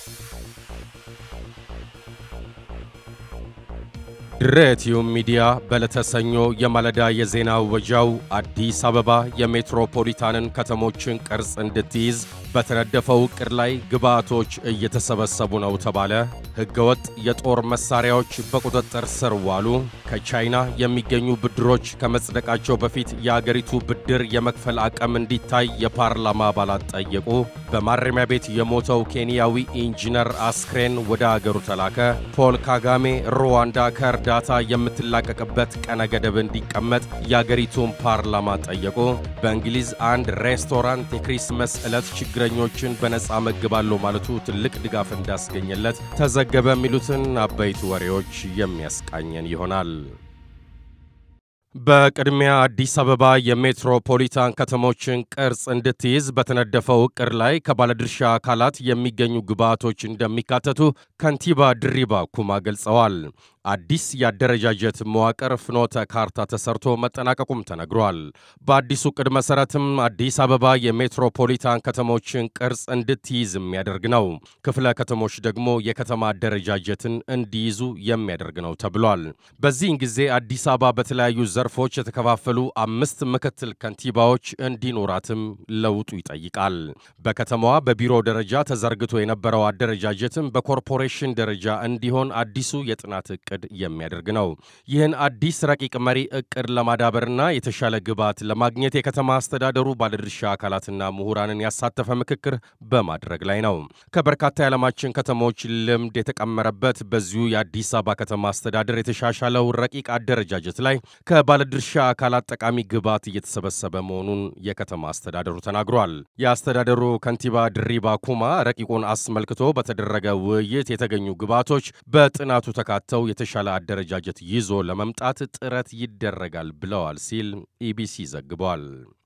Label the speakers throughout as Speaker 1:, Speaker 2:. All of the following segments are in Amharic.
Speaker 1: ድሬቲዩብ ሚዲያ በዕለተ ሰኞ የማለዳ የዜና ወጃው አዲስ አበባ የሜትሮፖሊታንን ከተሞችን ቅርጽ እንድትይዝ በተነደፈው ዕቅድ ላይ ግብዓቶች እየተሰበሰቡ ነው ተባለ። ሕገወጥ የጦር መሳሪያዎች በቁጥጥር ስር ዋሉ። ከቻይና የሚገኙ ብድሮች ከመጽደቃቸው በፊት የአገሪቱ ብድር የመክፈል አቅም እንዲታይ የፓርላማ አባላት ጠየቁ። በማረሚያ ቤት የሞተው ኬንያዊ ኢንጂነር አስክሬን ወደ አገሩ ተላከ። ፖል ካጋሜ ሩዋንዳ ከእርዳታ የምትላቀቅበት ቀነ ገደብ እንዲቀመጥ የአገሪቱን ፓርላማ ጠየቁ። በእንግሊዝ አንድ ሬስቶራንት የክሪስመስ ዕለት ችግረኞችን በነፃ መግባለሁ ማለቱ ትልቅ ድጋፍ እንዳስገኘለት ተዘገበ። የሚሉትን አበይት ወሬዎች የሚያስቃኘን ይሆናል። በቅድሚያ አዲስ አበባ የሜትሮፖሊታን ከተሞችን ቅርጽ እንድትይዝ በተነደፈው ዕቅድ ላይ ከባለድርሻ አካላት የሚገኙ ግብዓቶች እንደሚካተቱ ከንቲባ ድሪባ ኩማ ገልጸዋል። አዲስ የአደረጃጀት መዋቅር ፍኖተ ካርታ ተሰርቶ መጠናቀቁም ተነግሯል። በአዲሱ ዕቅድ መሠረትም አዲስ አበባ የሜትሮፖሊታን ከተሞችን ቅርጽ እንድትይዝ የሚያደርግ ነው። ክፍለ ከተሞች ደግሞ የከተማ አደረጃጀትን እንዲይዙ የሚያደርግ ነው ተብሏል። በዚህን ጊዜ አዲስ አበባ በተለያዩ ዘርፎች የተከፋፈሉ አምስት ምክትል ከንቲባዎች እንዲኖራትም ለውጡ ይጠይቃል። በከተማዋ በቢሮ ደረጃ ተዘርግቶ የነበረው አደረጃጀትም በኮርፖሬሽን ደረጃ እንዲሆን አዲሱ የጥናት ዕቅድ የሚያደርግ ነው። ይህን አዲስ ረቂቅ መሪ ዕቅድ ለማዳበርና የተሻለ ግብዓት ለማግኘት የከተማ አስተዳደሩ ባለድርሻ አካላትና ምሁራንን ያሳተፈ ምክክር በማድረግ ላይ ነው። ከበርካታ የዓለማችን ከተሞች ልምድ የተቀመረበት በዚሁ የአዲስ አበባ ከተማ አስተዳደር የተሻሻለው ረቂቅ አደረጃጀት ላይ ከባለድርሻ አካላት ጠቃሚ ግብዓት እየተሰበሰበ መሆኑን የከተማ አስተዳደሩ ተናግሯል። የአስተዳደሩ ከንቲባ ድሪባ ኩማ ረቂቁን አስመልክቶ በተደረገ ውይይት የተገኙ ግብዓቶች በጥናቱ ተካተው የተሻለ አደረጃጀት ይዞ ለመምጣት ጥረት ይደረጋል ብለዋል ሲል ኢቢሲ ዘግቧል።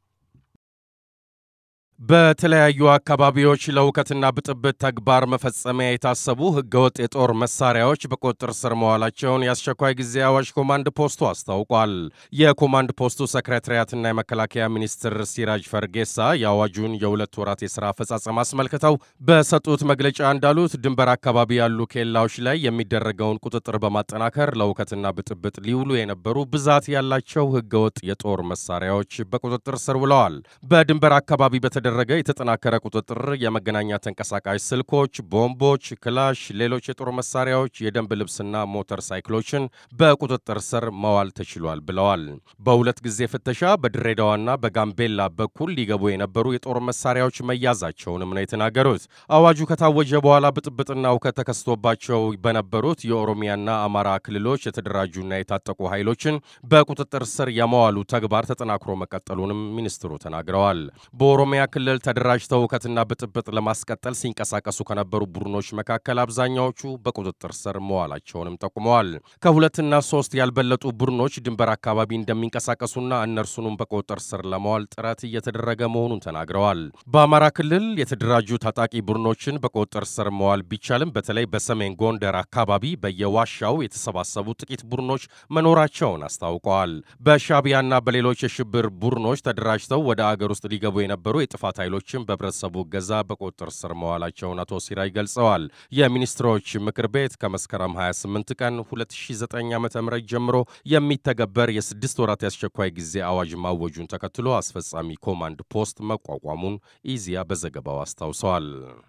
Speaker 1: በተለያዩ አካባቢዎች ለውከትና ብጥብጥ ተግባር መፈጸሚያ የታሰቡ ሕገወጥ የጦር መሳሪያዎች በቁጥጥር ስር መዋላቸውን የአስቸኳይ ጊዜ አዋጅ ኮማንድ ፖስቱ አስታውቋል። የኮማንድ ፖስቱ ሰክሬታሪያትና የመከላከያ ሚኒስትር ሲራጅ ፈርጌሳ የአዋጁን የሁለት ወራት የሥራ አፈጻጸም አስመልክተው በሰጡት መግለጫ እንዳሉት ድንበር አካባቢ ያሉ ኬላዎች ላይ የሚደረገውን ቁጥጥር በማጠናከር ለውከትና ብጥብጥ ሊውሉ የነበሩ ብዛት ያላቸው ሕገወጥ የጦር መሳሪያዎች በቁጥጥር ስር ውለዋል። በድንበር አካባቢ በተደ ደረገ የተጠናከረ ቁጥጥር የመገናኛ ተንቀሳቃሽ ስልኮች፣ ቦምቦች፣ ክላሽ፣ ሌሎች የጦር መሳሪያዎች፣ የደንብ ልብስና ሞተር ሳይክሎችን በቁጥጥር ስር መዋል ተችሏል ብለዋል። በሁለት ጊዜ ፍተሻ በድሬዳዋና በጋምቤላ በኩል ሊገቡ የነበሩ የጦር መሳሪያዎች መያዛቸውንም ነው የተናገሩት። አዋጁ ከታወጀ በኋላ ብጥብጥና እውከት ተከስቶባቸው በነበሩት የኦሮሚያና አማራ ክልሎች የተደራጁና የታጠቁ ኃይሎችን በቁጥጥር ስር የመዋሉ ተግባር ተጠናክሮ መቀጠሉንም ሚኒስትሩ ተናግረዋል። በኦሮሚያ ክልል ተደራጅተው እውከትና ብጥብጥ ለማስቀጠል ሲንቀሳቀሱ ከነበሩ ቡድኖች መካከል አብዛኛዎቹ በቁጥጥር ስር መዋላቸውንም ጠቁመዋል። ከሁለትና ሶስት ያልበለጡ ቡድኖች ድንበር አካባቢ እንደሚንቀሳቀሱና እነርሱንም በቁጥጥር ስር ለመዋል ጥረት እየተደረገ መሆኑን ተናግረዋል። በአማራ ክልል የተደራጁ ታጣቂ ቡድኖችን በቁጥጥር ስር መዋል ቢቻልም በተለይ በሰሜን ጎንደር አካባቢ በየዋሻው የተሰባሰቡ ጥቂት ቡድኖች መኖራቸውን አስታውቀዋል። በሻቢያና በሌሎች የሽብር ቡድኖች ተደራጅተው ወደ አገር ውስጥ ሊገቡ የነበሩ የጥፋት ኃይሎችን በህብረተሰቡ እገዛ በቁጥጥር ስር መዋላቸውን አቶ ሲራጅ ገልጸዋል። የሚኒስትሮች ምክር ቤት ከመስከረም 28 ቀን 2009 ዓ ም ጀምሮ የሚተገበር የስድስት ወራት የአስቸኳይ ጊዜ አዋጅ ማወጁን ተከትሎ አስፈጻሚ ኮማንድ ፖስት መቋቋሙን ኢዚያ በዘገባው አስታውሰዋል።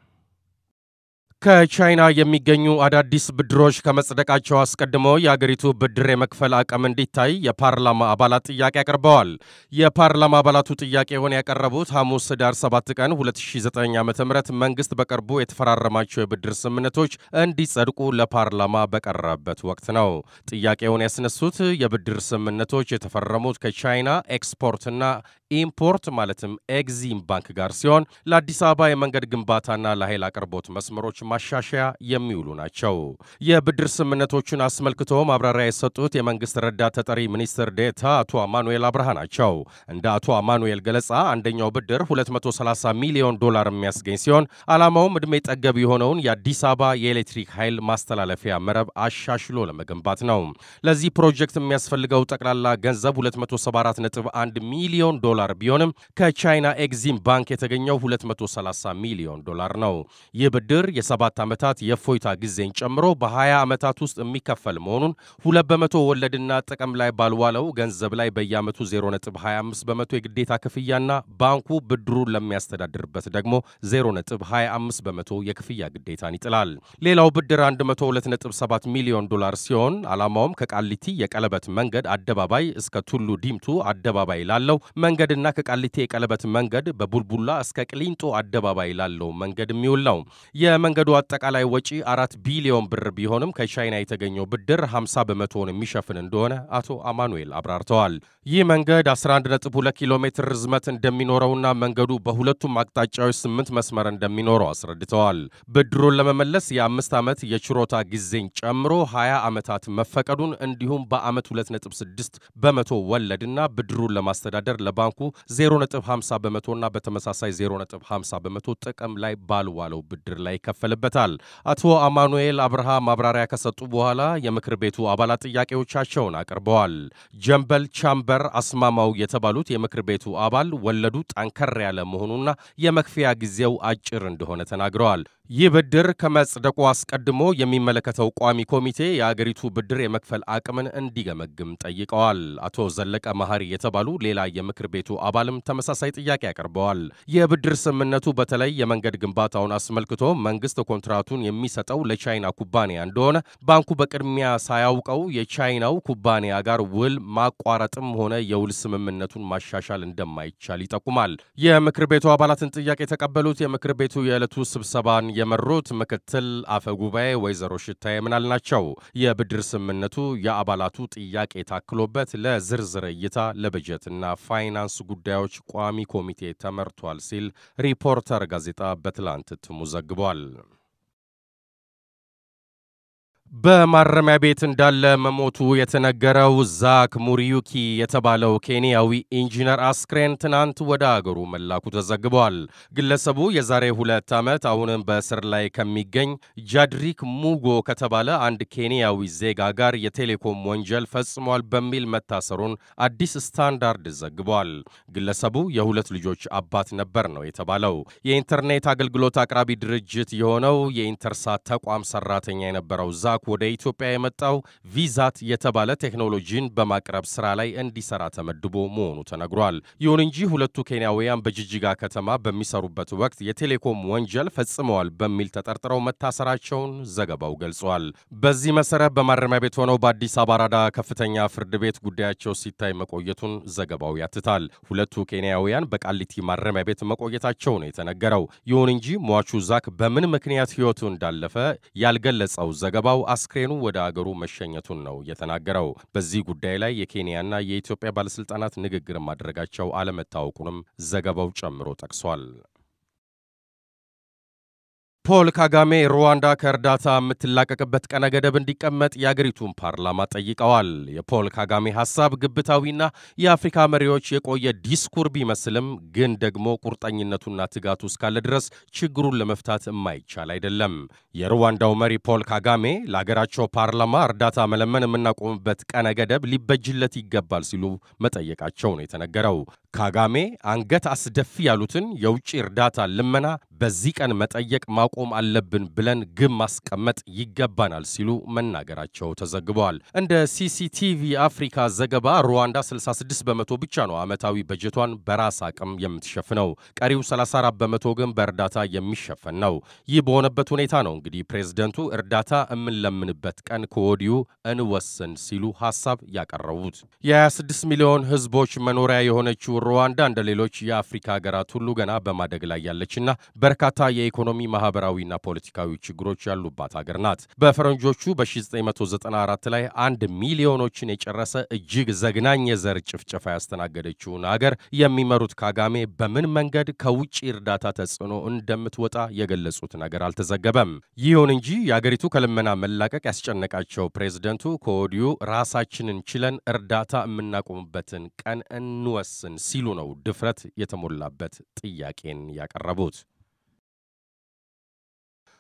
Speaker 1: ከቻይና የሚገኙ አዳዲስ ብድሮች ከመጽደቃቸው አስቀድሞ የአገሪቱ ብድር የመክፈል አቅም እንዲታይ የፓርላማ አባላት ጥያቄ አቅርበዋል። የፓርላማ አባላቱ ጥያቄውን ያቀረቡት ሐሙስ ህዳር 7 ቀን 2009 ዓ ም መንግሥት በቅርቡ የተፈራረማቸው የብድር ስምምነቶች እንዲጸድቁ ለፓርላማ በቀረበበት ወቅት ነው። ጥያቄውን ያስነሱት የብድር ስምምነቶች የተፈረሙት ከቻይና ኤክስፖርትና ኢምፖርት ማለትም ኤግዚም ባንክ ጋር ሲሆን ለአዲስ አበባ የመንገድ ግንባታና ለኃይል አቅርቦት መስመሮች ማሻሻያ የሚውሉ ናቸው። የብድር ስምምነቶቹን አስመልክቶ ማብራሪያ የሰጡት የመንግስት ረዳት ተጠሪ ሚኒስትር ዴታ አቶ አማኑኤል አብርሃ ናቸው። እንደ አቶ አማኑኤል ገለጻ አንደኛው ብድር 230 ሚሊዮን ዶላር የሚያስገኝ ሲሆን ዓላማውም ዕድሜ ጠገብ የሆነውን የአዲስ አበባ የኤሌክትሪክ ኃይል ማስተላለፊያ መረብ አሻሽሎ ለመገንባት ነው። ለዚህ ፕሮጀክት የሚያስፈልገው ጠቅላላ ገንዘብ 274.1 ሚሊዮን ዶላር ዶላር ቢሆንም ከቻይና ኤግዚም ባንክ የተገኘው 230 ሚሊዮን ዶላር ነው። ይህ ብድር የሰባት ዓመታት የእፎይታ ጊዜን ጨምሮ በ20 ዓመታት ውስጥ የሚከፈል መሆኑን ሁለት በመቶ ወለድና ጥቅም ላይ ባልዋለው ገንዘብ ላይ በየዓመቱ 0.25 በመቶ የግዴታ ክፍያና ባንኩ ብድሩን ለሚያስተዳድርበት ደግሞ 0.25 በመቶ የክፍያ ግዴታን ይጥላል። ሌላው ብድር 102.7 ሚሊዮን ዶላር ሲሆን ዓላማውም ከቃሊቲ የቀለበት መንገድ አደባባይ እስከ ቱሉ ዲምቱ አደባባይ ላለው መንገድና ከቃሊቲ የቀለበት መንገድ በቡልቡላ እስከ ቅሊንጦ አደባባይ ላለው መንገድ የሚውል ነው። የመንገዱ አጠቃላይ ወጪ አራት ቢሊዮን ብር ቢሆንም ከቻይና የተገኘው ብድር 50 በመቶውን የሚሸፍን እንደሆነ አቶ አማኑኤል አብራርተዋል። ይህ መንገድ 11.2 ኪሎ ሜትር ርዝመት እንደሚኖረውና መንገዱ በሁለቱም አቅጣጫዎች ስምንት መስመር እንደሚኖረው አስረድተዋል። ብድሩን ለመመለስ የአምስት ዓመት የችሮታ ጊዜን ጨምሮ 20 ዓመታት መፈቀዱን እንዲሁም በዓመት 2.6 በመቶ ወለድና ብድሩን ለማስተዳደር ለባንኩ 0.50 በመቶና በተመሳሳይ 0.50 በመቶ ጥቅም ላይ ባልዋለው ብድር ላይ ይከፈልበታል። አቶ አማኑኤል አብርሃ ማብራሪያ ከሰጡ በኋላ የምክር ቤቱ አባላት ጥያቄዎቻቸውን አቅርበዋል። ጀንበል ቻምበር አስማማው የተባሉት የምክር ቤቱ አባል ወለዱ ጠንከር ያለ መሆኑና የመክፈያ ጊዜው አጭር እንደሆነ ተናግረዋል። ይህ ብድር ከመጽደቁ አስቀድሞ የሚመለከተው ቋሚ ኮሚቴ የአገሪቱ ብድር የመክፈል አቅምን እንዲገመግም ጠይቀዋል። አቶ ዘለቀ መሐሪ የተባሉ ሌላ የምክር ቤቱ አባልም ተመሳሳይ ጥያቄ አቅርበዋል። የብድር ስምምነቱ በተለይ የመንገድ ግንባታውን አስመልክቶ መንግስት ኮንትራቱን የሚሰጠው ለቻይና ኩባንያ እንደሆነ ባንኩ በቅድሚያ ሳያውቀው የቻይናው ኩባንያ ጋር ውል ማቋረጥም ሆነ የውል ስምምነቱን ማሻሻል እንደማይቻል ይጠቁማል። የምክር ቤቱ አባላትን ጥያቄ የተቀበሉት የምክር ቤቱ የዕለቱ ስብሰባን የመሩት ምክትል አፈ ጉባኤ ወይዘሮ ሽታዬ ምናል ናቸው። የብድር ስምምነቱ የአባላቱ ጥያቄ ታክሎበት ለዝርዝር እይታ ለበጀትና ፋይናንስ ጉዳዮች ቋሚ ኮሚቴ ተመርቷል ሲል ሪፖርተር ጋዜጣ በትላንት እትሙ ዘግቧል። በማረሚያ ቤት እንዳለ መሞቱ የተነገረው ዛክ ሙሪዩኪ የተባለው ኬንያዊ ኢንጂነር አስክሬን ትናንት ወደ አገሩ መላኩ ተዘግቧል። ግለሰቡ የዛሬ ሁለት ዓመት አሁንም በእስር ላይ ከሚገኝ ጃድሪክ ሙጎ ከተባለ አንድ ኬንያዊ ዜጋ ጋር የቴሌኮም ወንጀል ፈጽሟል በሚል መታሰሩን አዲስ ስታንዳርድ ዘግቧል። ግለሰቡ የሁለት ልጆች አባት ነበር ነው የተባለው። የኢንተርኔት አገልግሎት አቅራቢ ድርጅት የሆነው የኢንተርሳት ተቋም ሰራተኛ የነበረው ዛክ ወደ ኢትዮጵያ የመጣው ቪዛት የተባለ ቴክኖሎጂን በማቅረብ ስራ ላይ እንዲሰራ ተመድቦ መሆኑ ተነግሯል። ይሁን እንጂ ሁለቱ ኬንያውያን በጅጅጋ ከተማ በሚሰሩበት ወቅት የቴሌኮም ወንጀል ፈጽመዋል በሚል ተጠርጥረው መታሰራቸውን ዘገባው ገልጿል። በዚህ መሰረት በማረሚያ ቤት ሆነው በአዲስ አበባ አራዳ ከፍተኛ ፍርድ ቤት ጉዳያቸው ሲታይ መቆየቱን ዘገባው ያትታል። ሁለቱ ኬንያውያን በቃሊቲ ማረሚያ ቤት መቆየታቸው ነው የተነገረው። ይሁን እንጂ ሟቹ ዛክ በምን ምክንያት ሕይወቱ እንዳለፈ ያልገለጸው ዘገባው አስክሬኑ ወደ አገሩ መሸኘቱን ነው የተናገረው። በዚህ ጉዳይ ላይ የኬንያና የኢትዮጵያ ባለሥልጣናት ንግግር ማድረጋቸው አለመታወቁንም ዘገባው ጨምሮ ጠቅሷል። ፖል ካጋሜ ሩዋንዳ ከእርዳታ የምትላቀቅበት ቀነ ገደብ እንዲቀመጥ የአገሪቱን ፓርላማ ጠይቀዋል። የፖል ካጋሜ ሐሳብ ግብታዊና የአፍሪካ መሪዎች የቆየ ዲስኩር ቢመስልም ግን ደግሞ ቁርጠኝነቱና ትጋቱ እስካለ ድረስ ችግሩን ለመፍታት የማይቻል አይደለም። የሩዋንዳው መሪ ፖል ካጋሜ ለአገራቸው ፓርላማ እርዳታ መለመን የምናቆምበት ቀነ ገደብ ሊበጅለት ይገባል ሲሉ መጠየቃቸው ነው የተነገረው። ካጋሜ አንገት አስደፊ ያሉትን የውጭ እርዳታ ልመና በዚህ ቀን መጠየቅ ማቆም አለብን ብለን ግብ ማስቀመጥ ይገባናል ሲሉ መናገራቸው ተዘግበዋል። እንደ ሲሲቲቪ አፍሪካ ዘገባ ሩዋንዳ 66 በመቶ ብቻ ነው ዓመታዊ በጀቷን በራስ አቅም የምትሸፍነው። ቀሪው 34 በመቶ ግን በእርዳታ የሚሸፈን ነው። ይህ በሆነበት ሁኔታ ነው እንግዲህ ፕሬዝደንቱ እርዳታ የምንለምንበት ቀን ከወዲሁ እንወስን ሲሉ ሐሳብ ያቀረቡት። የ26 ሚሊዮን ሕዝቦች መኖሪያ የሆነችው ሩዋንዳ እንደ ሌሎች የአፍሪካ ሀገራት ሁሉ ገና በማደግ ላይ ያለችና በርካታ የኢኮኖሚ ማህበራዊና ፖለቲካዊ ችግሮች ያሉባት ሀገር ናት። በፈረንጆቹ በ1994 ላይ አንድ ሚሊዮኖችን የጨረሰ እጅግ ዘግናኝ የዘር ጭፍጨፋ ያስተናገደችውን ሀገር የሚመሩት ካጋሜ በምን መንገድ ከውጭ እርዳታ ተጽዕኖ እንደምትወጣ የገለጹት ነገር አልተዘገበም። ይሁን እንጂ የአገሪቱ ከልመና መላቀቅ ያስጨነቃቸው ፕሬዝደንቱ ከወዲሁ ራሳችንን ችለን እርዳታ የምናቆምበትን ቀን እንወስን ሲሉ ነው ድፍረት የተሞላበት ጥያቄን ያቀረቡት።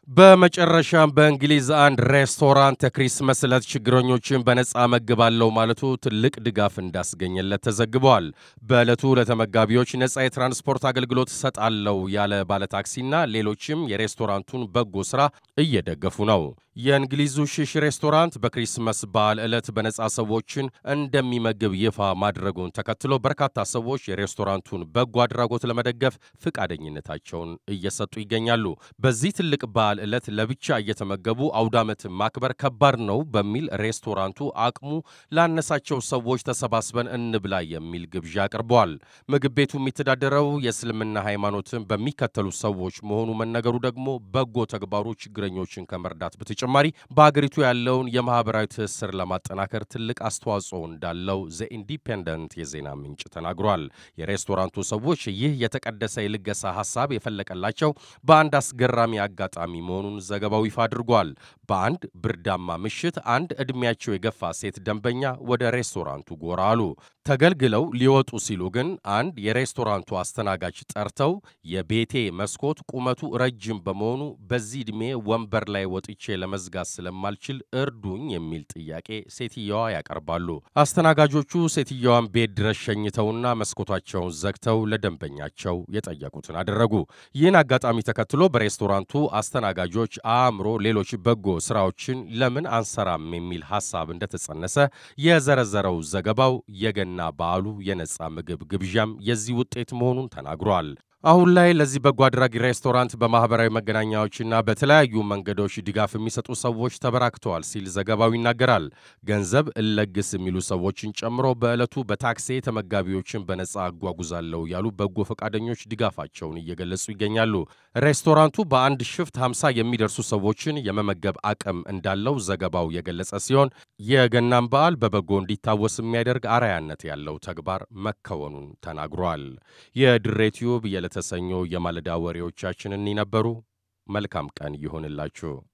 Speaker 1: በመጨረሻም በእንግሊዝ አንድ ሬስቶራንት የክሪስመስ ዕለት ችግረኞችን በነፃ መግባለው ማለቱ ትልቅ ድጋፍ እንዳስገኘለት ተዘግበዋል። በዕለቱ ለተመጋቢዎች ነፃ የትራንስፖርት አገልግሎት ሰጣለው ያለ ባለታክሲና ሌሎችም የሬስቶራንቱን በጎ ሥራ እየደገፉ ነው። የእንግሊዙ ሽሽ ሬስቶራንት በክሪስመስ በዓል ዕለት በነፃ ሰዎችን እንደሚመግብ ይፋ ማድረጉን ተከትሎ በርካታ ሰዎች የሬስቶራንቱን በጎ አድራጎት ለመደገፍ ፈቃደኝነታቸውን እየሰጡ ይገኛሉ። በዚህ ትልቅ በዓል ዕለት ለብቻ እየተመገቡ አውዳመትን ማክበር ከባድ ነው በሚል ሬስቶራንቱ አቅሙ ላነሳቸው ሰዎች ተሰባስበን እንብላ የሚል ግብዣ አቅርበዋል። ምግብ ቤቱ የሚተዳደረው የእስልምና ሃይማኖትን በሚከተሉ ሰዎች መሆኑ መነገሩ ደግሞ በጎ ተግባሩ ችግረኞችን ከመርዳት በተጨማሪ በአገሪቱ ያለውን የማህበራዊ ትስስር ለማጠናከር ትልቅ አስተዋጽኦ እንዳለው ዘ ኢንዲፔንደንት የዜና ምንጭ ተናግሯል። የሬስቶራንቱ ሰዎች ይህ የተቀደሰ የልገሳ ሐሳብ የፈለቀላቸው በአንድ አስገራሚ አጋጣሚ መሆኑን ዘገባው ይፋ አድርጓል። በአንድ ብርዳማ ምሽት አንድ ዕድሜያቸው የገፋ ሴት ደንበኛ ወደ ሬስቶራንቱ ጎራ አሉ። ተገልግለው ሊወጡ ሲሉ ግን አንድ የሬስቶራንቱ አስተናጋጅ ጠርተው የቤቴ መስኮት ቁመቱ ረጅም በመሆኑ በዚህ ዕድሜ ወንበር ላይ ወጥቼ ለመዝጋት ስለማልችል እርዱኝ የሚል ጥያቄ ሴትየዋ ያቀርባሉ። አስተናጋጆቹ ሴትየዋን ቤት ድረስ ሸኝተውና መስኮታቸውን ዘግተው ለደንበኛቸው የጠየቁትን አደረጉ። ይህን አጋጣሚ ተከትሎ በሬስቶራንቱ አስተናጋጆች አእምሮ ሌሎች በጎ ስራዎችን ለምን አንሰራም የሚል ሐሳብ እንደተጸነሰ የዘረዘረው ዘገባው የገና በዓሉ የነፃ ምግብ ግብዣም የዚህ ውጤት መሆኑን ተናግሯል። አሁን ላይ ለዚህ በጎ አድራጊ ሬስቶራንት በማህበራዊ መገናኛዎችና በተለያዩ መንገዶች ድጋፍ የሚሰጡ ሰዎች ተበራክተዋል ሲል ዘገባው ይናገራል። ገንዘብ እለግስ የሚሉ ሰዎችን ጨምሮ በዕለቱ በታክሲ ተመጋቢዎችን በነፃ አጓጉዛለሁ ያሉ በጎ ፈቃደኞች ድጋፋቸውን እየገለጹ ይገኛሉ። ሬስቶራንቱ በአንድ ሽፍት 50 የሚደርሱ ሰዎችን የመመገብ አቅም እንዳለው ዘገባው የገለጸ ሲሆን የገናን በዓል በበጎ እንዲታወስ የሚያደርግ አርአያነት ያለው ተግባር መከወኑን ተናግሯል። የድሬ ቲዩብ የተሰኙ የማለዳ ወሬዎቻችን እኒ ነበሩ። መልካም ቀን ይሆንላችሁ።